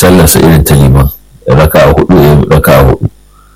sallarsa irin ta liman raka a hudu ya raka a hudu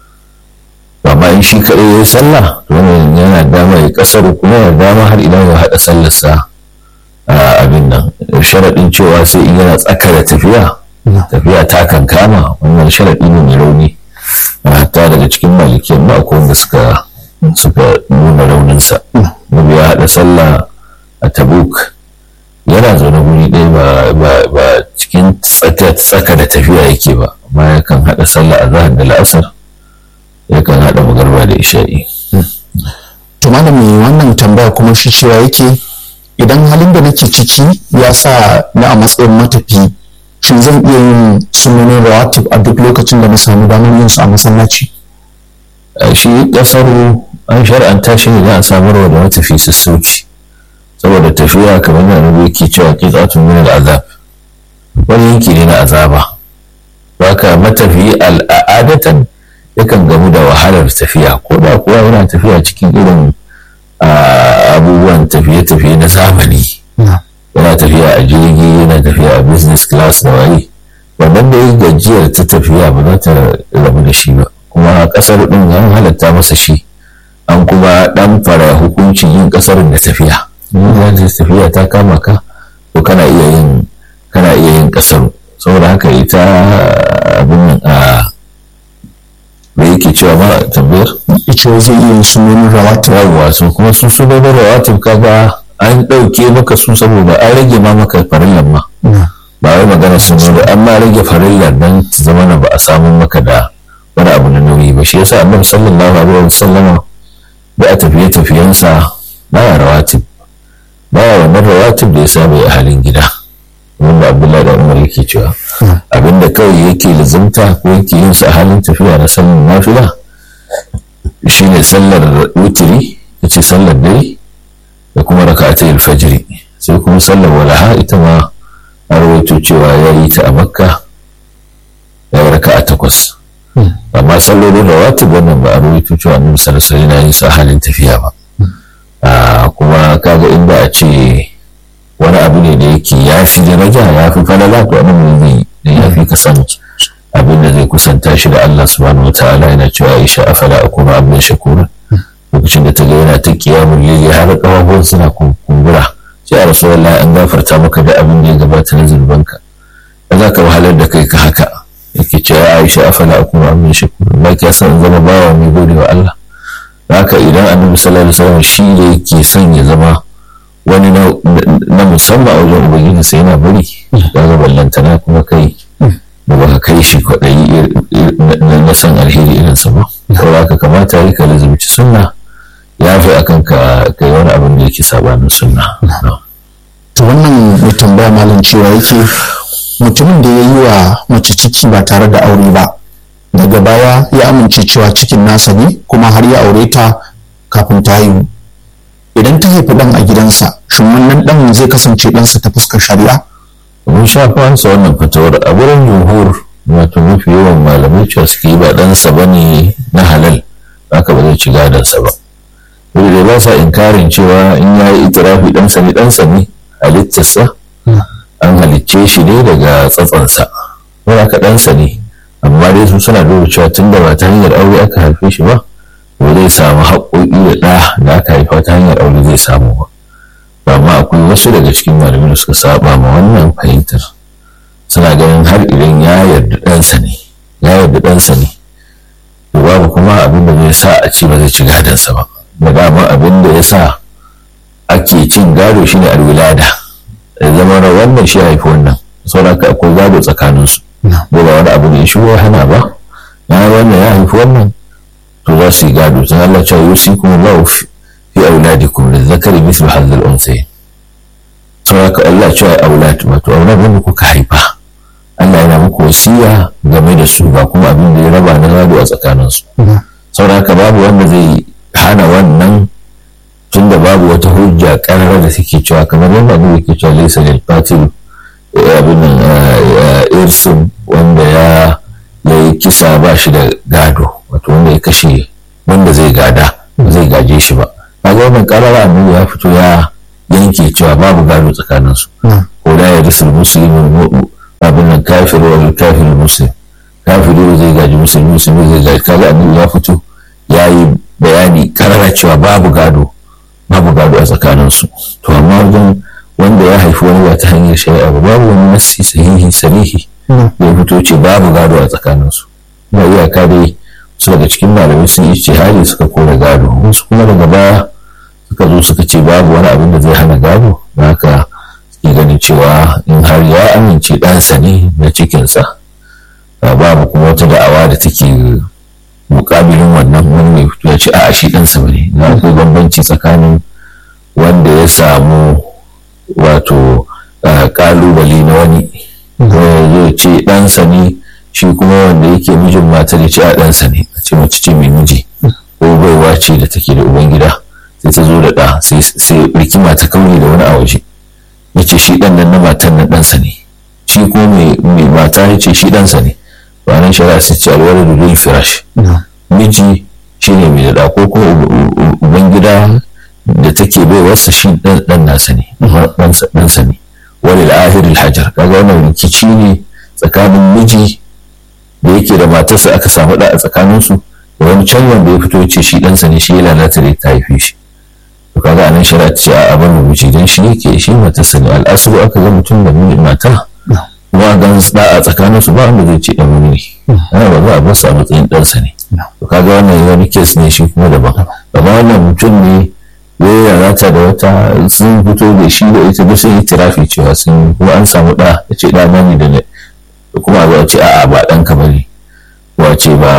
amma in shi kaɗai ya yi sallah to wannan yana dama ya kasar kuma yana dama har idan ya haɗa sallarsa a abin nan sharaɗin cewa sai in yana tsaka da tafiya tafiya ta kan kama wannan sharaɗi ne mai rauni hatta daga cikin malikiyan ma akwai wanda suka suka nuna rauninsa nabi ya haɗa sallah a tabuk yana zaune guri ɗaya ba cikin tsaka da tafiya yake ba amma yakan haɗa sallah a zahar da la'asar yakan haɗa magarba da isha'i to malami wannan tambaya kuma shi cewa yake idan halin da nake ciki ya sa na a matsayin matafi shin zan iya yin sunanin rawatib a duk lokacin da na samu damar yin su a masallaci shi kasaru an shar'anta shi ne za a samarwa da matafi sassauci saboda tafiya kamar da annabi yake cewa qit'atun min al'azab wani yanki ne na azaba baka matafi al'adatan yakan gamu da wahalar tafiya ko da kuwa yana tafiya cikin irin abubuwan tafiye-tafiye na zamani yana tafiya a jirgi yana tafiya a business class na waye wannan da ya gajiyar ta tafiya ba za ta rabu da shi ba kuma kasar din an halatta masa shi an kuma dan fara hukuncin yin kasar da tafiya in tafiya ta kama ka to kana iya yin kana iya yin kasar saboda haka ita abin nan a da yake cewa ma tambayar ita zai iya yin sunanin rawatib yawwa so kuma su sunanin rawatib kaga an ɗauke maka su saboda an rage ma maka farillan ma ba wai magana sun zo an ma rage farillan nan zama na ba a samu maka da wani abu na nauyi ba shi yasa annabi sallallahu alaihi wa sallama da a tafiye tafiyensa baya rawatib baya wannan rawatib da ya saba a halin gida wanda abdullahi da umar yake cewa abinda kawai yake lizimta ko yake yin sa a halin tafiya na sallar nafila shine sallar wutiri yace sallar dare da kuma raka'atai alfajiri sai kuma sallar walaha ita ma a rawaito cewa ya yi ta a makka ya yi raka'a takwas amma sallolin rawatib wannan ba a rawaito cewa annabi sallallahu alaihi wasallam yin sa halin tafiya ba kuma kaga inda a ce wani abu ne da yake ya fi daraja ya fi falala to abin da zai da ya fi kasan abin da zai kusanta shi da Allah subhanahu wataala yana cewa Aisha afala akuna abin shakura lokacin da ta ga yana ta kiyamun lili har kafafuwan suna kumbura sai a rasulullah an gafarta maka da abin da ya gabata na zunubanka ba za ka wahalar da kai ka haka yake cewa Aisha afala akuna abin shakura ba ki san zama bawa mai gode wa Allah haka idan annabi sallallahu alaihi wasallam shi da yake son ya zama wani na musamman a wajen ubangiji sai yana bari ya ga ballantana kuma kai da baka kai shi kwaɗayi na san alheri irinsa ba kawai haka kamata yi ka lazumci sunna ya fi akan ka kai wani abin da yake sabanin sunna to wannan mai tambaya malam cewa yake mutumin da ya yi wa mace ciki ba tare da aure ba daga baya ya amince cewa cikin nasa ne kuma har ya aure ta kafin ta haihu idan ta haifi ɗan a gidansa shin wannan ɗan zai kasance ɗansa ta fuskar shari'a mun sha fansa wannan fatawar a wurin jumhur wato mafi yawan malamai cewa suke yi ba ɗansa ba ne na halal haka ba zai ci gadonsa ba wanda dai ba sa inkarin cewa in ya yi itirafi ɗansa ne ɗansa ne halittarsa an halicce shi ne daga tsatsansa wani aka ɗansa ne amma dai su suna duba cewa tun da ba ta hanyar aure aka haife shi ba ba zai samu haƙoƙi da ɗa da aka haifa ta hanyar aure zai samu ba amma akwai wasu daga cikin malamai da suka saba ma wannan fahimtar suna ganin har idan ya yarda ɗansa ne ya yarda ɗansa ne to babu kuma abin da zai sa a ci ba zai ci gadonsa ba da dama abin da ya sa ake cin gado shine alwilada ya zama na wannan shi haifi wannan sauran ka akwai gado tsakaninsu ba wani abu da ya shigo hana ba ya wannan ya haifi wannan to za su yi gado sun Allah cewa yusi kuma ba fi auladikum da zakari mislu hadhal unsayin sau haka Allah cewa aulad wato aulad wanda kuka haifa Allah yana muku wasiya game da su ba kuma abin da ya raba na gado a tsakanin su sau haka babu wanda zai hana wannan tunda babu wata hujja karar da take cewa kamar yadda annabi yake cewa laysa lil qatil abin nan irsun wanda ya yi kisa ba shi da gado wato wanda ya kashe wanda zai gada ba zai gaje shi ba kaga wannan karara annabi ya fito ya yanke cewa babu gado tsakanin su ko da ya risul muslimin abin nan kafir wa kafir muslim kafiri zai gaji musulmi musulmi zai gaji kaga annabi ya fito ya yi bayani karara cewa babu gado babu gado a tsakaninsu to amma wajen wanda ya haifi wani ba ta hanyar shari'a ba babu wani nassi sahihi sarihi da ya fito ce babu gado a tsakaninsu na iyaka dai su daga cikin malamai sun yi hali suka kore gado wasu kuma daga baya suka zo suka ce babu wani abin da zai hana gado da haka suke ganin cewa in har ya amince ɗansa ne na cikinsa babu kuma wata da'awa da take mukabilin wannan wani mai fito ya ce a shi ɗansa bane na akwai bambanci tsakanin wanda ya samu wato kalubale na wani zai ce ɗansa ne shi kuma wanda yake mijin matar ya ce a ɗansa ne a ce mace ce mai miji ko baiwa ce da take da ubangida sai ta zo da ɗa sai rikima ta kauri da wani a waje ya ce shi ɗan nan na matan nan ɗansa ne shi ko mai mata ya ce shi ɗansa ne ranar shari'a sai ce alwala da lil firash miji shi ne mai da ko ko ubangida da take bai wasa shi dan nasa ne ɗansa ne wani da ahiril hajar kaga wannan rikici ne tsakanin miji da yake da matarsa aka samu da a tsakaninsu da wani can wanda ya fito ce shi ɗansa ne shi ya lalata da ta haife shi to kaga anan shari'a ce a abin rubuci dan shi yake shi matarsa ne al'asuru aka ga mutum da mata kuma gan da a tsakanin su ba wanda zai ce dan wani ne ana ba za a basu a matsayin ɗansa ne to kaga wannan wani kes ne shi kuma daban amma wannan mutum ne ya rata da wata sun fito da shi da ita duk sun yi tirafi cewa sun kuma an samu ɗa ya ce ɗa ne da kuma a zo a ce a'a ba ɗanka ba ne wa ce ba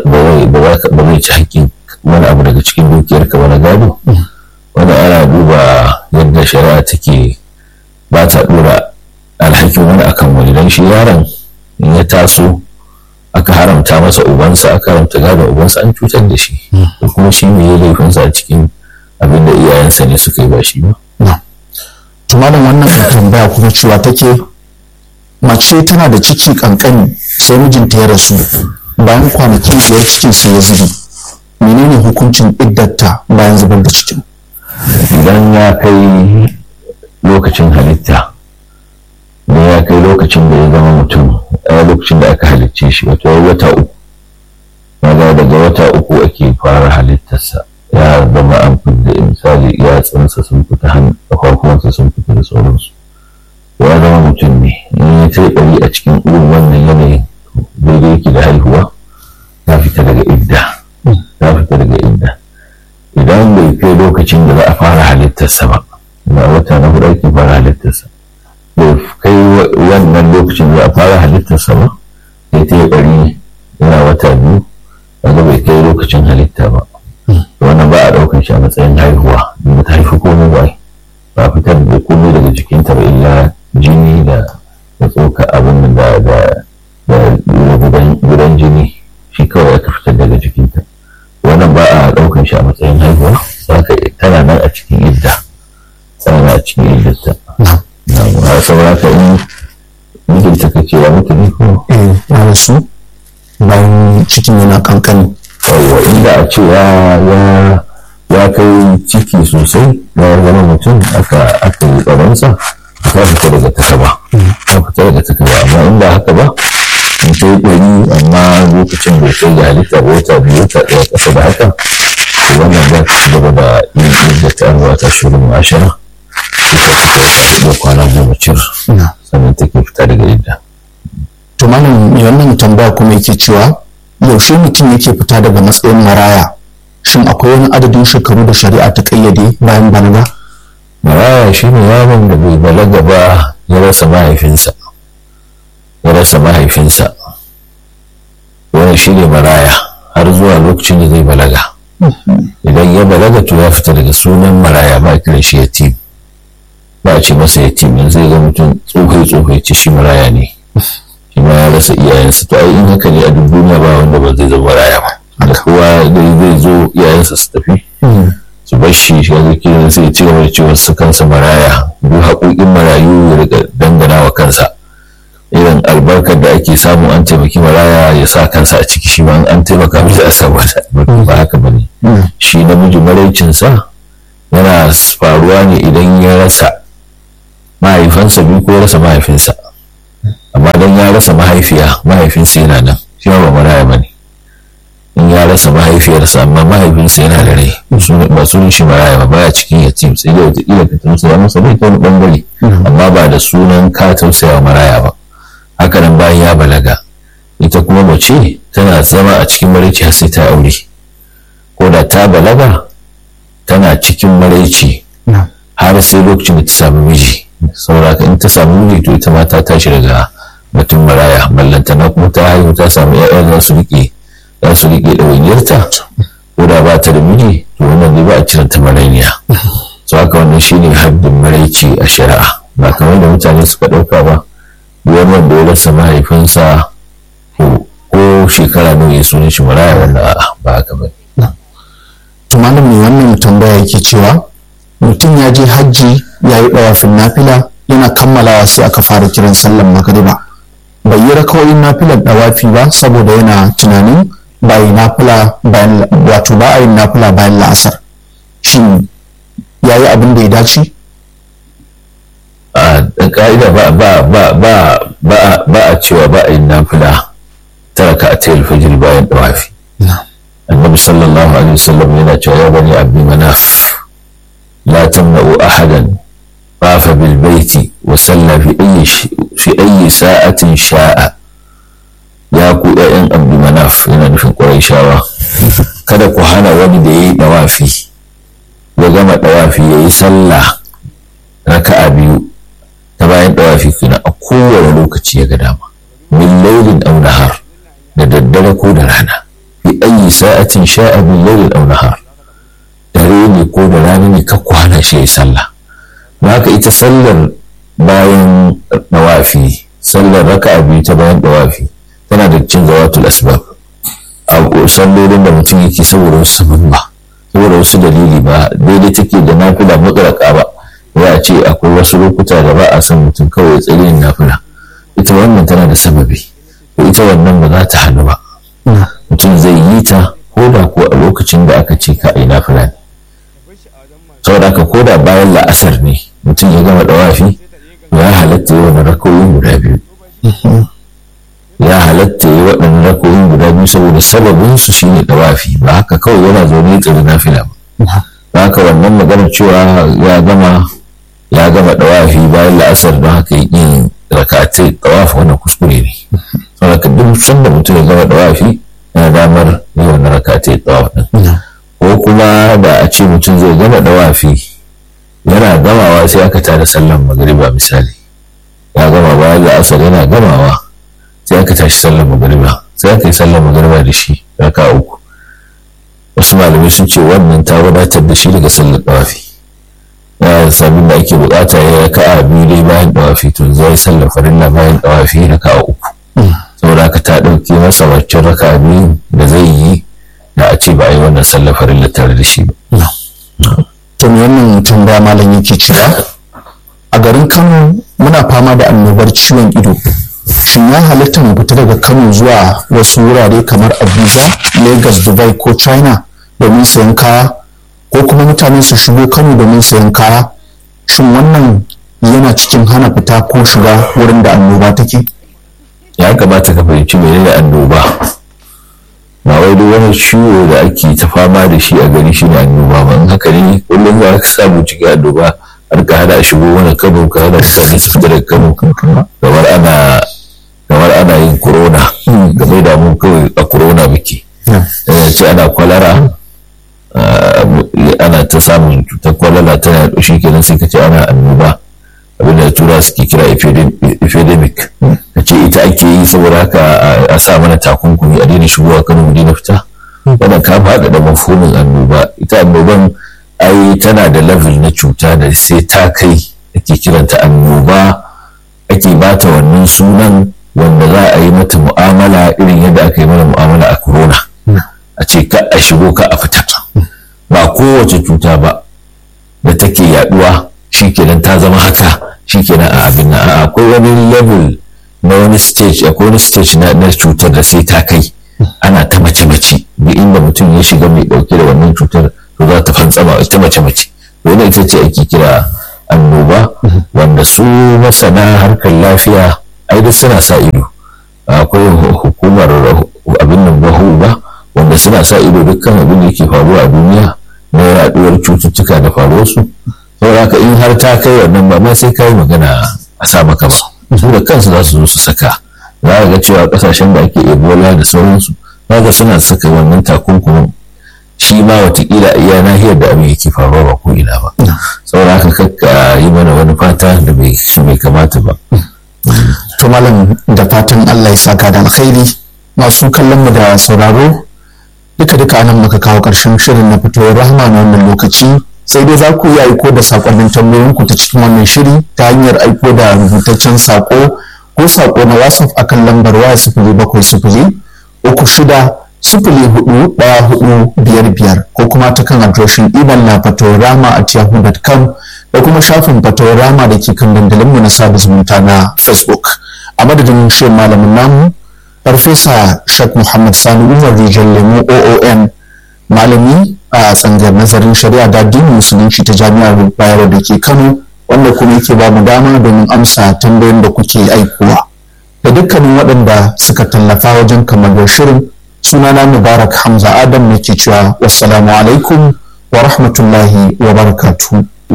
zai ci haƙƙin wani abu daga cikin dukiyarka wani gado wani ana duba yadda shari'a take ba ta ɗora alhakin wani akan wani don shi yaron in ya taso aka haramta masa ubansa aka haramta gado ubansa an cutar da shi da kuma shi ne ya laifinsa a cikin abin da iyayensa ne suka yi ba shi ba. tumanin wannan tambaya kuma cewa take mace tana da ciki kankani sai mijinta ya rasu bayan kwanaki biyar cikin sai ya zubi menene hukuncin iddarta bayan zubar da cikin idan ya kai lokacin halitta ne ya kai lokacin da ya zama mutum a lokacin da aka halicce shi wato wata uku maza daga wata uku ake fara halittarsa ya zama an fidda misali yatsunsa sun fita hannu farkonsa sun fita da sauransu ya zama mutum ne in ya kai ɗari a cikin irin wannan yanayin daidai yake da haihuwa ya fita daga idda ya fita daga idda idan bai kai lokacin da za a fara halittarsa ba na wata na hudu ake fara halittarsa bai kai wannan lokacin da a fara halittarsa ba sai ta yi bari yana wata biyu wanda bai kai lokacin halitta ba wannan ba a ɗaukar shi a matsayin haihuwa da ta haifi komai ba ba fitar da komai daga jikinta ba illa jini da da tsoka abin da da da gudan jini shi kawai aka fitar daga jikinta wannan ba a ɗaukar shi a matsayin haihuwa saka tana nan a cikin idda tana nan a cikin iddarta na saboda ka in mijinta ka ce ya mutu ne ko eh ya rasu bayan cikin yana kankani yawwa inda a ce ya ya kai ciki sosai ya zama mutum aka aka yi tsaronsa ta fita daga takaba ta fita daga takaba amma in ba haka ba in kai ɗari amma lokacin bai kai da halitta ba wata biyu wata ɗaya ƙasa da haka to wannan za ta ci gaba da yin yadda ta arwa ta shirin ashara ita fita da kwana goma cir sannan take fita daga yadda. to malam mai wannan tambaya kuma yake cewa yaushe mutum yake fita daga matsayin maraya shin akwai wani adadin shekaru da shari'a ta kayyade bayan balaga maraya shi ne yaron da bai balaga ba ya rasa mahaifinsa ya rasa mahaifinsa wani shi ne maraya har zuwa lokacin da zai balaga idan ya balaga to ya fita daga sunan maraya ba a kiran shi yatim ba a ce masa yatim yanzu zai ga mutum tsofai tsofai ce shi maraya ne shi ma ya rasa iyayensa to ai in haka ne a duk duniya ba wanda ba zai zama maraya ba da kowa zai zo iyayensa su tafi su bar shi shi yanzu kiran sai ci gaba da cewa su kansa maraya duk haƙoƙin marayu ya riga dangana wa kansa irin albarkar da ake samu an taimaki maraya ya sa kansa a ciki shi ma an taimaka mishi a samu ba haka ba ne shi namiji maraicinsa yana faruwa ne idan ya rasa mahaifansa biyu ko rasa mahaifinsa amma don ya rasa mahaifiya mahaifinsa yana nan shi ba maraya ba ne in ya rasa mahaifiyarsa amma mahaifinsa yana da rai ba sunan shi maraya ba baya cikin yatim sai dai wataƙila ka tausaya masa bai ta wani ɓangare amma ba da sunan ka tausaya maraya ba haka nan bayan ya balaga ita kuma mace tana zama a cikin maraici har sai ta aure ko da ta balaga tana cikin maraici har sai lokacin da ta samu miji saboda in ta samu miji to ita ma ta tashi daga batun maraya ballantana kuma ta haihu ta samu 'ya'ya za su riƙe za su riƙe ɗawainiyarta ko da ba ta da miji to wannan ne ba a cire ta marainiya so haka wannan shine haddin maraici a shari'a ba kamar da mutane suka ɗauka ba wani wanda ya rasa mahaifinsa ko shekara nawa ya sunan shi maraya wannan a'a ba haka ba to malam mai wannan tambaya yake cewa mutum ya je hajji ya yi ɗawafin nafila yana kammalawa sai aka fara kiran sallan magariba bai yi rakawoyin nafilar ɗawafi ba saboda yana tunanin ba yi nafila bayan wato ba a yin nafila bayan la'asar shin ya yi abin da ya dace a ka'ida ba ba ba ba ba ba a cewa ba a yin nafila tara ka a tayar fajir bayan ɗawafi annabi sallallahu alaihi wasallam yana cewa ya bani abdi manaf la tamna'u ahadan طاف بالبيت وصلى في أي ش... في أي ساعة شاء يا ku ‘ya'yan abdu manaf yana nufin ƙwarai kada ku hana wani da ya yi ɗawafi ya gama ɗawafi ya yi sallah raka'a biyu ta bayan ɗawafi kuna a kowane lokaci ya ga dama min lailin aw nahar da daddare ko da rana fi ayi sa'atin sha'a min lailin aw nahar dare ne ko da rana ne ka kwana shi ya yi sallah da haka ita sallar bayan dawafi sallar raka biyu ta bayan dawafi tana da cin zawatul asbab a sallolin da mutum yake saboda wasu sabon ba saboda wasu dalili ba daidai take da nafila mutlaka ba ya a ce akwai wasu lokuta da ba a son mutum kawai ya tsare nafila ita wannan tana da sababi ita wannan ba za ta hannu ba mutum zai yi ta ko da ko a lokacin da aka ce ka a yi nafila ne saboda ka koda bayan la'asar ne mutum ya gama dawafi ya halatta yi wani rakoyin guda biyu ya halatta yi waɗannan rakoyin guda biyu saboda sababin su shine dawafi ba haka kawai yana zaune ya tsiri nafila ba ba haka wannan maganar cewa ya gama ya gama dawafi bayan la'asar don haka yi yin rakatai dawafi wannan kuskure ne saboda duk sanda mutum ya gama dawafi yana damar yi wannan rakatai dawafi ko kuma da a ce mutum zai gama dawafi yana gamawa sai aka tada sallan magariba misali ya gama bayan da asar yana gamawa sai aka tashi sallan magariba sai aka yi sallan magariba da shi raka uku wasu malamai sun ce wannan ta wadatar da shi daga sallar dawafi ya sabin da ake bukata ya raka a biyu dai bayan dawafi to zai sallar farilla bayan dawafi raka uku saboda haka ta ɗauke masa waccan raka biyu da zai yi da a ce ba a yi wannan sallar farilla tare da shi ba. to me wannan tambaya malam yake cewa a garin kano muna fama da annobar ciwon ido shin ya halitta mu fita daga kano zuwa wasu wurare kamar abuja lagos dubai ko china domin sayan kaya ko kuma mutane su shigo kano domin sayan kaya shin wannan yana cikin hana fita ko shiga wurin da annoba take ya kamata ka fahimci menene annoba ba wai duk wani ciwo da ake ta fama da shi a gari shi ne annoba ba in haka ne kullum za ka samu cikin annoba har ka hada shigo wani kano ka hada mutane su fita daga kano kamar ana kamar ana yin corona game da mu kawai a corona muke ce ana kwalara ana ta samun cutar kwalara tana yaɗo shi kenan sai ka ce ana annoba abinda tura suke kira epidemic ka ce ita ake yi saboda haka a sa mana takunkumi a daina shigowa kano mu daina fita wannan ka faɗa da mafhumin annoba ita annoban ai tana da level na cuta da sai ta kai ake kiranta annoba ake bata wannan sunan wanda za a yi mata mu'amala irin yadda aka yi mana mu'amala a corona a ce ka a shigo ka a fita ba kowace cuta ba da take yaduwa shikenan ta zama haka shikenan a abin nan akwai wani level na wani stage akwai wani stage na cutar da sai ta kai ana ta mace mace duk inda mutum ya shiga mai dauke da wannan cutar to za ta fantsama ta mace mace to ita ce ake kira annoba wanda su masana harkar lafiya ai duk suna sa ido akwai hukumar abin nan bahu ba wanda suna sa ido dukkan abin da yake faruwa a duniya na yaduwar cututtuka da faruwarsu saboda haka in har ta kai wannan ba ma sai kai magana a sa maka ba su da kansu za su zo su saka za a ga cewa kasashen da ake ebola da sauransu za ga suna saka wannan takunkumin shi ma watakila a iya nahiyar da abin yake faruwa ba ko ina ba saboda haka kakka yi mana wani fata da bai kamata ba to malam da fatan Allah ya saka da alkhairi masu kallon mu da sauraro duka duka anan muka kawo karshen shirin na fitowar rahama na wannan lokaci sai dai za ku iya aiko da sakonnin tambayoyin ku ta cikin wannan shiri ta hanyar aiko da rubutaccen sako ko sako na whatsapp akan lambar waya sifili bakwai sifili uku shida sifili hudu daya hudu biyar biyar ko kuma ta kan adireshin imel na fatorama at yahoo.com da kuma shafin fatorama da ke kan dandalinmu na sada zumunta na facebook a madadin shirin malamin namu farfesa shak muhammad sani umar rijal lemo oon malami a tsangar nazarin shari'a da addinin musulunci ta jami'ar bayero da ke kano wanda kuma yake ba mu dama domin amsa tambayoyin da kuke aikowa da dukkanin waɗanda suka tallafa wajen kamar shirin sunana mubarak hamza adam nake cewa wassalamu alaikum wa rahmatullahi wa barakatuhu